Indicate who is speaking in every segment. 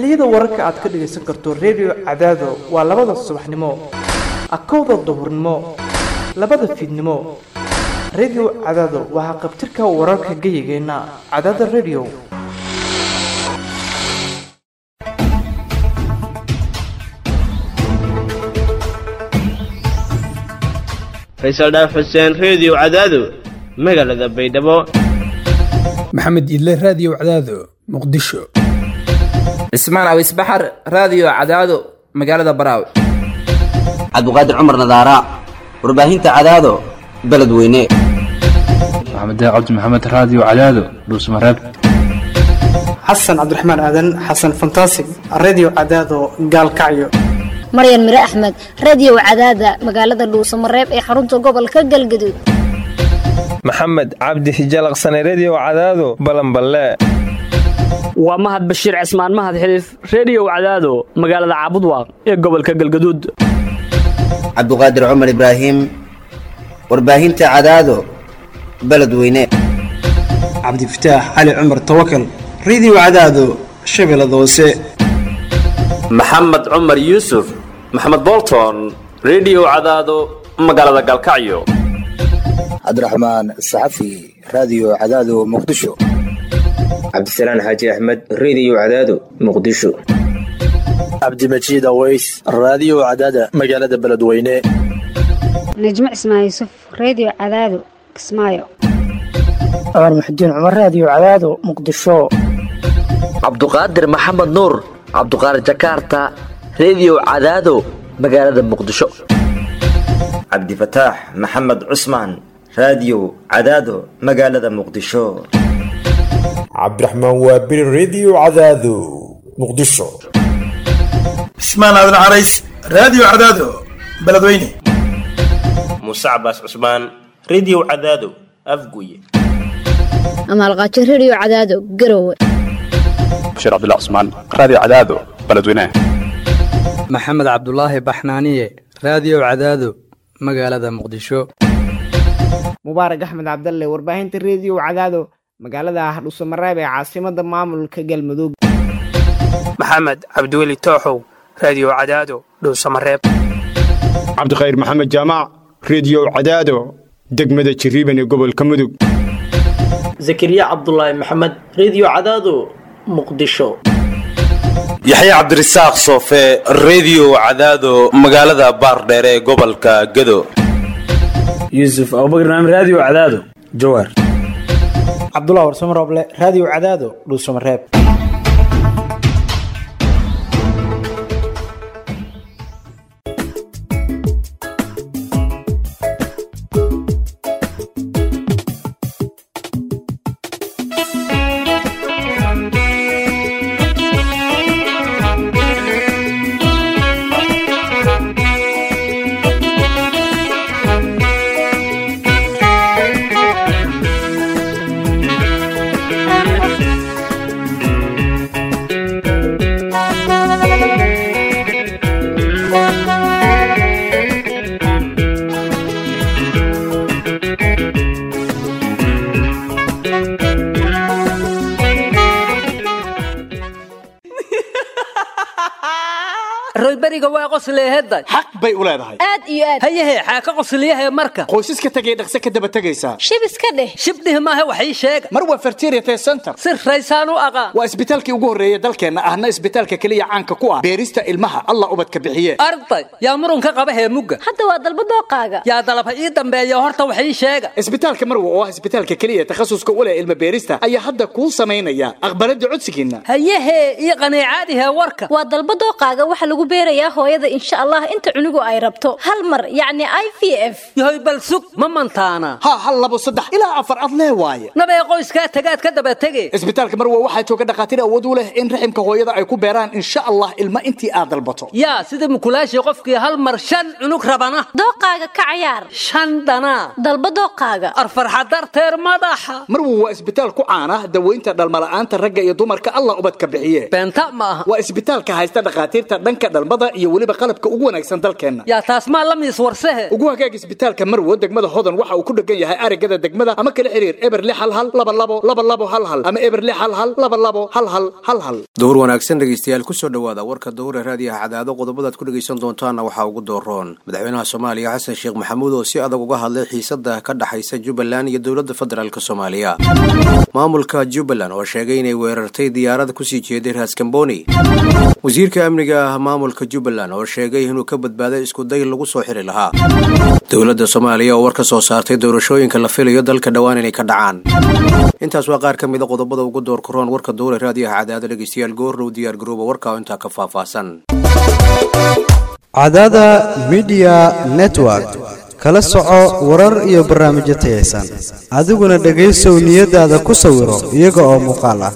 Speaker 1: xilliyada wararka aad ka dhagaysan karto redio cadaado waa labada subaxnimo akowda duhurnimo labada fiidnimo redio cadaado waa haqabtirka wararka geyigeenna cadaada redio
Speaker 2: faysal dhaaf xuseen reediyo cadaado magaalada baydhabo
Speaker 3: maxamed idle raadiyo cadaado muqdisho
Speaker 4: cismaan awis baxar raadiyo cadaado magaalada baraawe
Speaker 5: cabdiqaadir cumar nadaara warbaahinta cadaado beledweyne
Speaker 6: maxamed cabdi maxamed raadiyo cadaado dhuusmareeb
Speaker 1: xasan cabdiraxmaan aadan xasan fantasig redio cadaado gaalkacyo
Speaker 7: maryan mire axmed radiyow cadaada magaalada dhuusamareeb ee xarunta gobolka galgaduud
Speaker 8: maxamed cabdi hijalaqsane rediyo cadaado balanballe
Speaker 9: waa mahad bashiir cismaan mahad xiliif rediyow cadaado magaalada caabudwaaq ee gobolka galgaduud
Speaker 5: cabdiqaadir cumar ibraahim warbaahinta cadaado beledweyne
Speaker 10: cabdifataax cali cumar tawakal rediyo cadaado shabeellada hoose
Speaker 11: maxamed cumar yuusuf maxamed bolton rediyo cadaado magaalada galkacyo
Speaker 12: cabdiraxmaan saxafi raadiyo cadaado muqdisho
Speaker 13: cabdisalaan xaaji axmed rediyo cadaado muqdisho
Speaker 14: cabdimajiid aweys raadiyo cadaada magaalada beledweyne
Speaker 15: najmo cismaan yuusuf rediyo cadaado kismaayo
Speaker 16: cumar muxudiin cumar raadiyo cadaado muqdisho
Speaker 17: cabduqaadir maxamed nuur cabduqaadir jakaarta rediyo cadaado magaalada muqdisho
Speaker 18: cabdifataax maxamed cusmaan raadiyo cadaado magaalada muqdisho
Speaker 19: cabdiraxmaan waabiri rediyo cadaado muqdisho
Speaker 20: cismaan aadan carays raadiyo cadaado beledweyne
Speaker 2: muuse cabaas cusmaan rediyo cadaado afguye
Speaker 7: amaalqaajo rediyo cadaado garowe
Speaker 21: bashir cabdullah cusmaan raadiyo cadaado beledweyne
Speaker 22: maxamed cabdulaahi baxnaaniye raadiyo cadaado magaalada muqdisho
Speaker 23: mubaarak axmed cabdalle warbaahinta rediyo cadaado magaalada hardhuusamareeb ee caasimada maamulka galmudug
Speaker 24: maxamed cabdiweli tooxow raadiyo cadaado dhuusamareeb
Speaker 25: cabdikhayr maxamed jaamac rediyo cadaado degmada jiriiban ee gobolka mudug
Speaker 26: zakariya cabdulaahi maxamed rediyo cadaado muqdisho
Speaker 27: yaxya cabdirasaaq soofe rediyo cadaado magaalada baardheer ee gobolka gado
Speaker 28: yuusuf abubakar naam raadiyo cadaado jawaar
Speaker 10: cabdullah warsamo rooble raadiyo cadaado dhuusamareeb
Speaker 29: royberiga waa qosleeheday
Speaker 20: xaq bay u leedahay
Speaker 29: aad iyo aad hayahe xaaka qosliyahe marka
Speaker 20: qoysaska tegay dhaqse ka daba tegaysaa
Speaker 29: shib iska dheh shibdhih maaha wax ii sheega
Speaker 20: mar waa fertiriate center
Speaker 29: si raysaan u aqaan
Speaker 20: waa isbitaalkii ugu horreeya dalkeenna ahna isbitaalka keliya caanka ku ah beerista ilmaha allah ubadka bixiye
Speaker 29: arday yaa murunka qaba heemugga
Speaker 7: hadda waa dalba dooqaaga
Speaker 29: yaa dalaba ii dambeeya horta wax ii sheega
Speaker 20: isbitaalka marwa oo ah isbitaalka keliya takhasuska u leh ilma beerista ayaa hadda kuu samaynaya aqbalada codsigiinna
Speaker 29: hayahe ii qaniicaadihe warka
Speaker 7: waa dalba dooqaaga waxa lagu beerayaa hooyada insha allah inta cunugu ay rabto hal mar yacni i v f
Speaker 29: yahoy bal sug ma mantaana
Speaker 20: ha hal labo saddex ilaa afar ad lee waaye
Speaker 29: nabee qoyskaa tagaad ka daba tege
Speaker 20: isbitaalka marwa waxaa jooga dhakhaatiir awood u leh in raximka hooyada ay ku beeraan insha allah ilma intii aad dalbato
Speaker 29: yaa sida mukulaashii qofkii hal mar shan cunug rabana
Speaker 7: dooqaaga ka cayaar
Speaker 29: shan dhanaa
Speaker 7: dalba dooqaaga
Speaker 29: arfarxa darteer madaxa
Speaker 20: marwa waa isbitaal ku caana daweynta dhalmala'aanta ragga iyo dumarka allah ubadka bixiye
Speaker 29: beenta ma aha
Speaker 20: waa isbitaalka haysta dhakhaatiirta dhanka dhalmada iyo weliba qalabka ugu wanaagsan dalkeenna
Speaker 29: yaa taas maa la miis warsehe
Speaker 20: ugu hagaag isbitaalka marwo degmada hodan waxa uu ku dhegan yahay arigada degmada ama kala xiriir eber lix hal hal laba labo laba labo hal hal ama eber lix hal hal laba labo hal hal hal hal
Speaker 1: dowr wanaagsan dhegeystayaal kusoo dhowaada warka dowra raadiyaha cadaado qodobadaad ku dhegeysan doontaana waxaa ugu dooroon madaxweynaha soomaaliya xasan sheekh maxamuud oo si adag uga hadlay xiisada ka dhaxaysa jubbaland iyo dowladda federaalk soomaaliya maamulka jubbaland oo sheegay inay weerartay diyaarada kusii jeeday raaskamboni wasiirka amniga maamulka jubbaland oo sheegay inuu ka badbaaday iskuday lagu soo xiri lahaa dowladda soomaaliya oo war ka soo saartay doorashooyinka la filayo dalka dhowaan inay ka dhacaan intaas waa qaar ka mida qodobada ugu door karoon warka dowra raadiyaha cadaado dhegeystayaal goorrow diyaar garooba warka oo intaa ka faahfaahsan
Speaker 3: cadaada midiya network kala soco warar iyo barnaamijyo tayaysan adiguna dhegaysow niyadaada ku sawiro iyaga oo muuqaal ah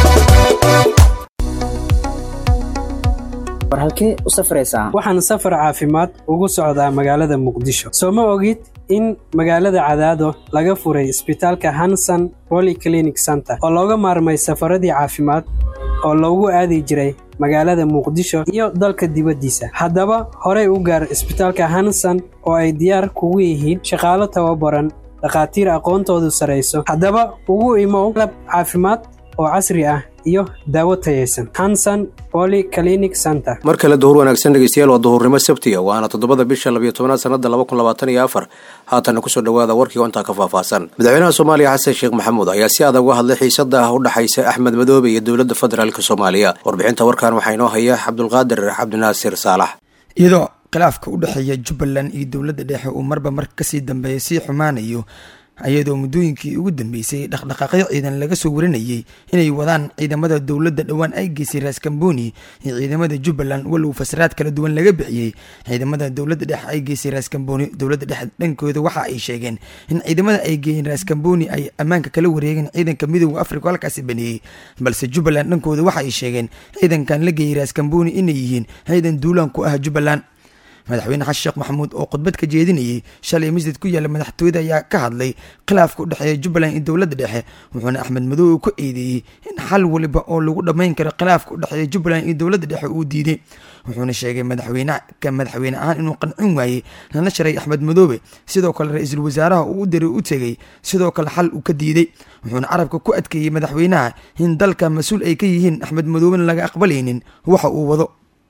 Speaker 4: war halkee u safraysaa
Speaker 5: waxaan safar caafimaad ugu socdaa magaalada muqdisho soo ma ogid in magaalada cadaado laga furay isbitaalka hanson polyclinic center oo looga maarmay safaradii caafimaad oo loogu aadi jiray magaalada muqdisho iyo dalka dibaddiisa haddaba horey u gaar isbitaalka hanson oo ay diyaar kugu yihiin shaqaalo tababaran dhakhaatiir aqoontoodu sarayso haddaba ugu imow qalab caafimaad oo casri ah iyo daawo tayaysan hanson polyclinic center
Speaker 1: mar kale duhur wanaagsan dhegeystayaal waa duhurnimo sabtiga waana toddobada bisha labiyo tobanaad sanada laba kun labaatan iyo afar haatana kusoo dhowaada warkii oo intaa ka faahfaahsan madaxweynaha soomaaliya xasan sheekh maxamuud ayaa si adag uga hadlay xiisada ah u dhexaysa axmed madoobe iyo dowladda federaalk soomaaliya warbixinta warkan waxaa inoo haya cabdulqaadir cabdinaasir saalax
Speaker 6: iyadoo khilaafka u dhexeeya jubbaland iyo dowladda dhexe uu marba mar kasii dambeeya sii xumaanayo iyadoo muddooyinkii ugu dambeysay dhaqdhaqaaqyo ciidan laga soo warinayay inay wadaan ciidamada dowladda dhowaan ay geysay raaskamboni iyo ciidamada jubbaland walow fasraad kala duwan laga bixiyey ciidamada dowladda dhexe ay geysay raaskamboni dowladda dhexe dhankooda waxa ay sheegeen in ciidamada ay geeyeen raaskamboni ay ammaanka kala wareegeen ciidanka midooda afrika halkaasi baneeyey balse jubbaland dhankooda waxa ay sheegeen ciidankan la geeyey raaskamboni inay yihiin ciidan duulaan ku ah jubbaland madaxweyne xasan sheekh maxamuud oo khudbad ka jeedinayay shalay masjid ku yaalla madaxtooyada ayaa ka hadlay khilaafka u dhexeeya jubbaland iyo dowladda dhexe wuxuuna axmed madoobe ku eedeeyey in xal waliba oo lagu dhammayn karo khilaafka u dhexeeya jubbaland iyo dowladda dhexe uu diiday wuxuuna sheegay madaxweyne ka madaxweyne ahaan inuu qancin waayey lana sharay axmed madoobe sidoo kale ra-iisul wasaaraha uu u diray u tegey sidoo kale xal uu ka diiday wuxuuna carabka ku adkeeyey madaxweynaha in dalka mas-uul ay ka yihiin axmed madoobena laga aqbalaynin waxa uu wado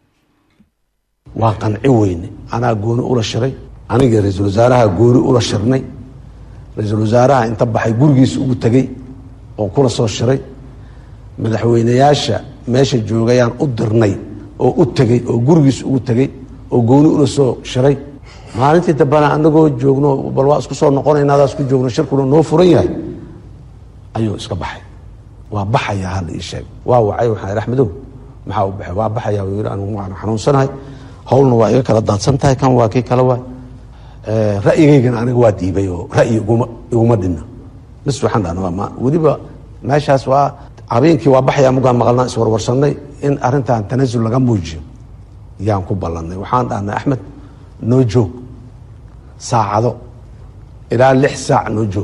Speaker 8: waan qanci weyne anaa gooni ula shiray aniga ra-iisul wasaaraha gooni ula shirnay ra-iisul wasaaraha inta baxay gurigiisa ugu tegey oo kula soo shiray madaxweyneyaasha meesha joogayaan u dirnay oo u tegey oo gurigiisa ugu tegey oo gooni ula soo shiray maalintii dambana anagoo joogno bal waa isku soo noqonayna adaa isku joogno shirkuna noo furan yahay ayuu iska baxay waa baxaya hala ii sheeg waa wacay waxaan axmedow maxaa u baxay waa baxaya yii anigu waan xanuunsanahay howlna waa iga kala daadsan tahay kan waa kii kale waay ra'yigaygana aniga waa diibay oo ra'yi iguma iguma dhinna bis waxaan dhahna ma weliba meeshaas waa habeenkii waa baxaya mugaan maqalnaa iswarwarsanay in arrintan tanasul laga muujiyo yaan ku ballanay waxaan dhahnay axmed noo joog saacado ilaa lix saac noo joog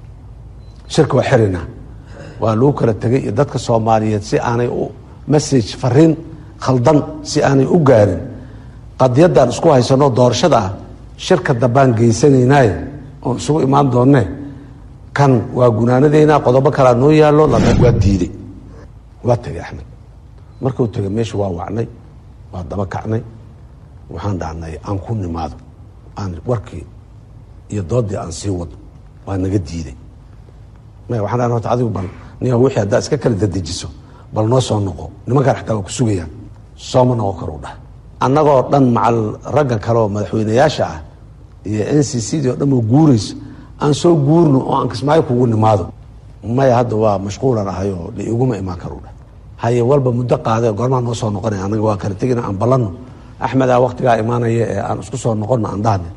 Speaker 8: shirka waa xirina waa lagu kala tegay iyo dadka soomaaliyeed si aanay u message fariin khaldan si aanay u gaarin qadiyadaan isku haysano doorashada ah shirka dambaan geysanaynaaye oon isugu imaan doonne kan waa gunaanadeynaa qodobo kalaa noo yaallo waa diiday waa tegay axmed markuu tegay meesha waa wacnay waa daba kacnay waxaan dhahnay aan ku nimaado aan warkii iyo doodii aan sii wado waa naga diiday maya waxaan dhahnay horta adigu bal niya wixii haddaa iska kala dadejiso bal noo soo noqo nimankaan xataa waa ku sugayaan sooma noqon karo dhah annagoo dhan macal ragga kale oo madaxweyneyaasha ah iyo n c c dii oo dhan oo guurayso aan soo guurno oo aan kismaayo kugu nimaado maya hadda waa mashquulan ahay oo la iguma imaan karo dhah haye walba muddo qaade goormaa noo soo noqonaya annaga waa kala tegina aan ballanno axmedaa waktigaa imaanaya ee aan isku soo noqonno aan dhahne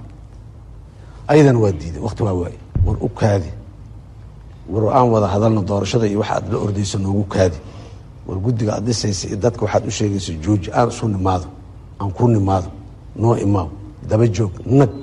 Speaker 8: ayadana waa diiday wakti waa waaye war u kaadi war aan wada hadalno doorashada iyo waxa aad la ordayso noogu kaadi war guddiga aad dhisaysa iyo dadka waxaad u sheegaysa jooji aan isu nimaado aan ku nimaado noo imaaw daba joog nag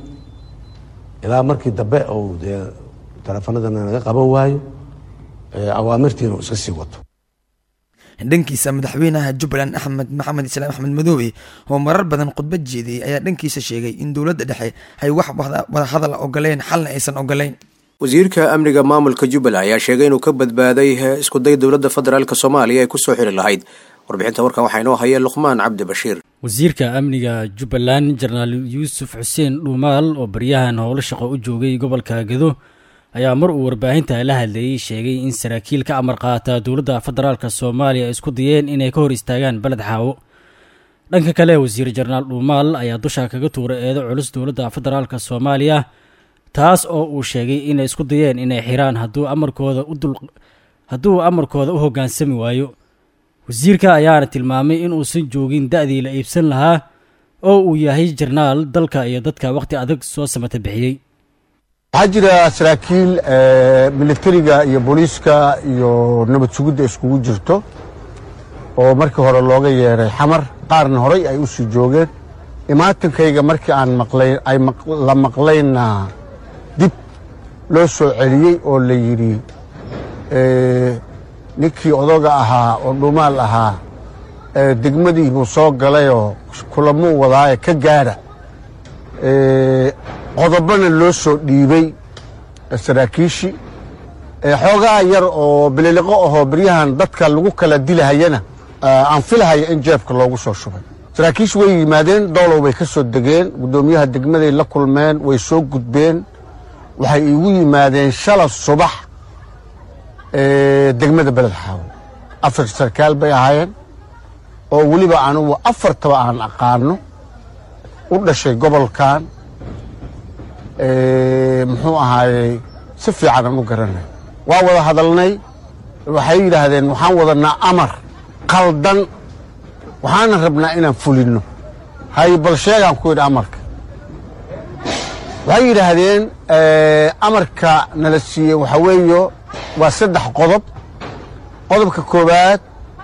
Speaker 8: ilaa markii dambe ou dee teleefanadana naga qaban waayo awaamirtiina uu iska sii wato
Speaker 6: dhankiisa madaxweynaha jubbaland axmed maxamed islaam axmed madoobe oo marar badan khudbad jeediyey ayaa dhankiisa sheegay in dowladda dhexe ay wax wadahadal ogoleen xalna aysan ogoleyn
Speaker 1: wasiirka amniga maamulka jubbaland ayaa sheegay inuu ka badbaaday iskuday dowladda federaalk soomaaliya ay kusoo xiri lahayd warbixinta warkan waxaa inoo haya luqmaan cabdi bashiir
Speaker 4: wasiirka amniga jubbaland jenaraal yuusuf xuseen dhuumaal oo baryahan howlo shaqo u joogay gobolka gado ayaa mar uu warbaahinta la hadleeyey sheegay in saraakiil ka amar qaata dowladda federaalk soomaaliya ay isku dayeen inay ka hor istaagaan beled xaawo dhanka kale wasiir jenaraal dhuumaal ayaa dusha kaga tuuray eedo culus dowladda federaalk soomaaliya taas oo uu sheegay inay isku dayeen inay xiraan hadduu amarkooda udul hadduu amarkooda u hoggaansami waayo wasiirka ayaana tilmaamay in uusan joogin da-dii la iibsan lahaa oo uu yahay jarnaal dalka iyo dadka wakhti adag soo samata bixiyey
Speaker 9: waxaa jira saraakiil militariga iyo booliiska iyo nabad sugidda iskugu jirto oo markii hore looga yeeray xamar qaarna horay ay u sii joogeen imaatankayga markii aan maqlayn ay la maqlayna dib loo soo celiyey oo la yidhi ninkii odoga ahaa oo dhumaal ahaa degmadii buu soo galayoo kulamuu wadaaye ka gaadha qodobana loo soo dhiibey saraakiishii xoogaa yar oo bililiqo ahoo beryahan dadka lagu kala dilahayana aan filahaya in jeebka loogu soo shubay saraakiishi way yimaadeen doolow bay ka soo degeen guddoomiyaha degmaday la kulmeen way soo gudbeen waxay igu yimaadeen shala subax degmada beled xaawo afar sarkaal bay ahaayeen oo weliba anugu afartaba aan aqaano u dhashay gobolkan muxuu ahaayey si fiican aan u garanay waa wada hadalnay waxay yidhaahdeen waxaan wadanaa amar qaldan waxaana rabnaa inaan fulinno hay bal sheegaan ku yidhi amarka waxay yidhaahdeen amarka nala siiyey waxaa weeyo waa saddex qodob qodobka koowaad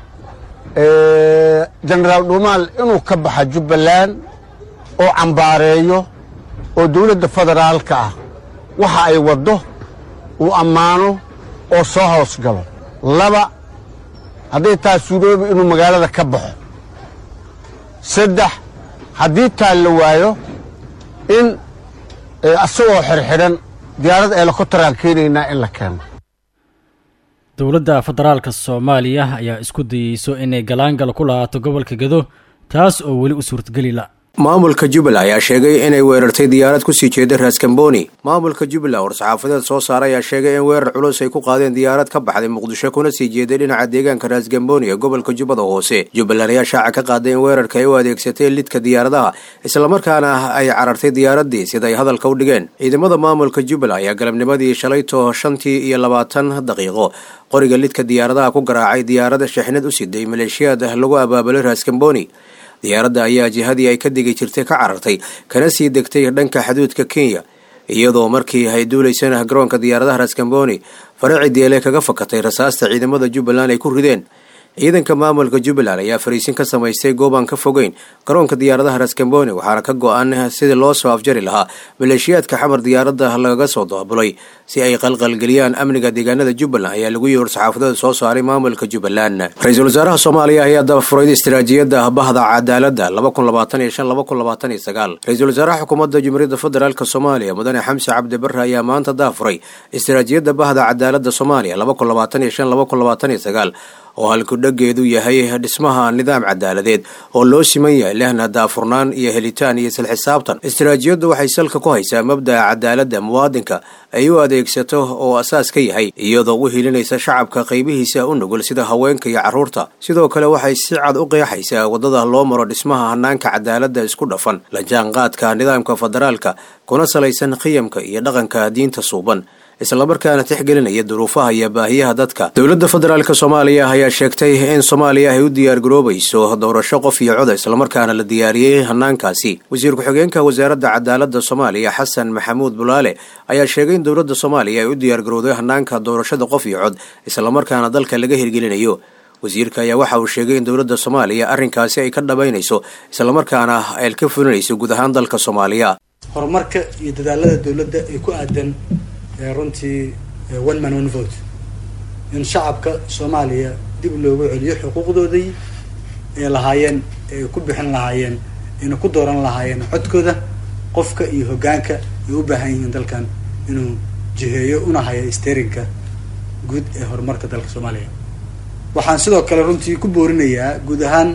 Speaker 9: jenaraal dhuumaal inuu ka baxa jubbaland oo cambaareeyo oo dowladda federaalka ah waxa ay waddo uu ammaano oo soo hoos galo laba hadday taa suuroobi inuu magaalada ka baxo saddex haddii taa la waayo in asagoo xirxidhan diyaarad eelokotaraan keenaynaa in la keeno
Speaker 4: dowladda federaalka soomaaliya ayaa isku dayeyso inay galaangal ku lahaato gobolka gado taas oo weli u suurtageli la
Speaker 1: maamulka jubbaland ayaa sheegay inay weerartay diyaarad kusii jeeda raaskambooni maamulka jubbaland war-saxaafadeed soo saaray ayaa sheegay in weerar culus ay ku qaadeen diyaarad ka baxday muqdisho kuna sii jeeday dhinaca deegaanka raaskambooni ee gobolka jubbada hoose jubbaland ayaa shaaca ka qaaday in weerarka ay u adeegsatay lidka diyaaradaha islamarkaana ay carartay diyaaradii sida ay hadalka u dhigeen ciidamada maamulka jubbaland ayaa galabnimadii shalayto shantii iyo labaatan daqiiqo qoriga lidka diyaaradaha ku garaacay diyaarada shixnad u siday maleeshiyaad lagu abaabulay raaskambooni diyaaradda ayaa jihadii ay ka degi jirtay ka carartay kana sii degtay dhanka xuduudka kenya iyadoo markii ay duulaysana garoonka diyaaradaha raskamboni faraci deele kaga fakatay rasaasta ciidamada jubbaland ay ku rideen ciidanka maamulka jubbaland ayaa fariisin ka samaystay goobaan ka fogeyn garoonka diyaaradaha raskamboni waxaana ka go-an sidii loo soo afjari lahaa maleeshiyaadka xamar diyaaradda lagaga soo daabulay si ay qalqalgeliyaan amniga deegaanada jubbaland ayaa lagu yiri war-saxaafadeed soo saaray maamulka jubbaland ra-iisul wasaaraha soomaaliya ayaa dabafuray istiraatiijiyadda bahda cadaaladda ra-iisul wasaaraha xukuumadda jumhuuriyadda federaalk soomaaliya mudane xamse cabdi bare ayaa maanta dabafuray istiraatiijiyadda bahda cadaaladda soomaaliya oo halkudhageedu yahay dhismaha nidaam cadaaladeed oo loo siman yahay lehna daafurnaan iyo helitaan iyo isla xisaabtan istiraatiijiyaddu waxay salka ku haysaa mabda'a cadaaladda muwaadinka ay u adeegsato oo asaas ka yahay iyadoo u hilinaysa shacabka qaybihiisa u nugul sida haweenka iyo carruurta sidoo kale waxay si cad u qeexaysaa waddada loo maro dhismaha hanaanka cadaaladda isku dhafan la jaanqaadka nidaamka federaalka kuna salaysan qiyamka iyo dhaqanka diinta suuban islamarkaana tixgelinaya duruufaha iyo baahiyaha dadka dowladda federaalk soomaaliya ayaa sheegtay in soomaaliya ay u diyaargaroobayso doorasho qof iyo coda islamarkaana la diyaariyey hanaankaasi wasiir ku-xigeenka wasaaradda cadaaladda soomaaliya xasan maxamuud bulaale ayaa sheegay in dowladda soomaaliya ay u diyaargarowday hanaanka doorashada qof iyo cod islamarkaana dalka laga hirgelinayo wasiirka ayaa waxa uu sheegay in dowladda soomaaliya arrinkaasi ay ka dhabaynayso islamarkaana ay ka fulinayso guud ahaan dalka soomaaliya
Speaker 11: horumarka iyo dadaalada dowladda ee ku aadan runtii one man one vote in shacabka soomaaliya dib loogu celiyo xuquuqdoodii ay lahaayeen ay ku bixin lahaayeen ayna ku dooran lahaayeen codkooda qofka iyo hoggaanka ay u baahan yihiin dalkan inuu jiheeyo una hayo sterinka guud ee horumarka dalka soomaaliya waxaan sidoo kale runtii ku boorinayaa guud ahaan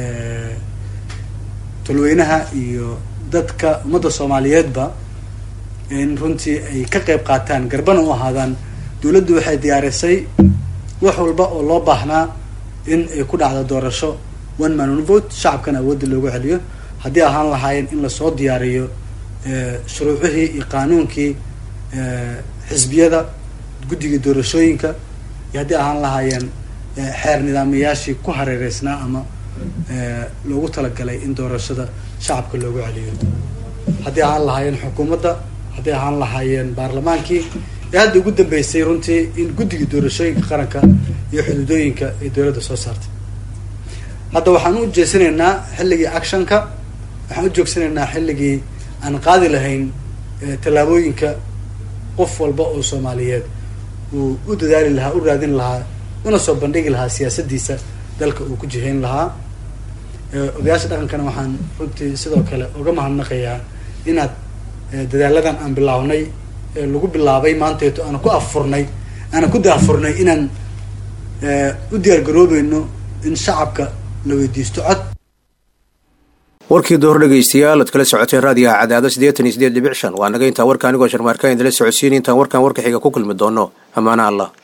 Speaker 11: tolweynaha iyo dadka ummadda soomaaliyeedba in runtii ay ka qayb qaataan garbana u ahaadaan dowladdu waxay diyaarisay wax walba oo loo baahnaa in ay ku dhacdo doorasho one man one vote shacabkana awoodda loogu celiyo haddii ahaan lahaayeen in lasoo diyaariyo shuruucihii iyo qaanuunkii xisbiyada guddiga doorashooyinka iyo haddii ahaan lahaayeen xeer nidaamayaashii ku hareereysnaa ama loogu talagalay in doorashada shacabka loogu celiyo haddii ahaan lahaayeen xukuumadda haddii ahaan lahaayeen baarlamaankii ee hadda ugu dambeysay runtii in guddiga doorashooyinka qaranka iyo xuduudooyinka ay dowladda soo saartay hadda waxaan u jeesanaynaa xilligii actionka waxaan u joogsanaynaa xilligii aan qaadi lahayn tallaabooyinka qof walba oo soomaaliyeed uu u dadaali lahaa u raadin lahaa una soo bandhigi lahaa siyaasadiisa dalka uu ku jihayn lahaa odayaasha dhaqankana waxaan runtii sidoo kale uga mahadnaqayaa inaad dadaaladan aan bilaawnay ee lagu bilaabay maanteeto aan ku affurnay aanan ku daafurnay inaan u diyaargaroobayno in shacabka la weydiisto cod
Speaker 1: warkii door dhegaystayaal ad kala socoteen raadiyaha cadaado siddeetan iyo siddeed dhibic shan waa naga intaa warka anigoo sharmaarkaan idinla socodsiin intaan warkan warka xiga ku kulmi doono ammaana allah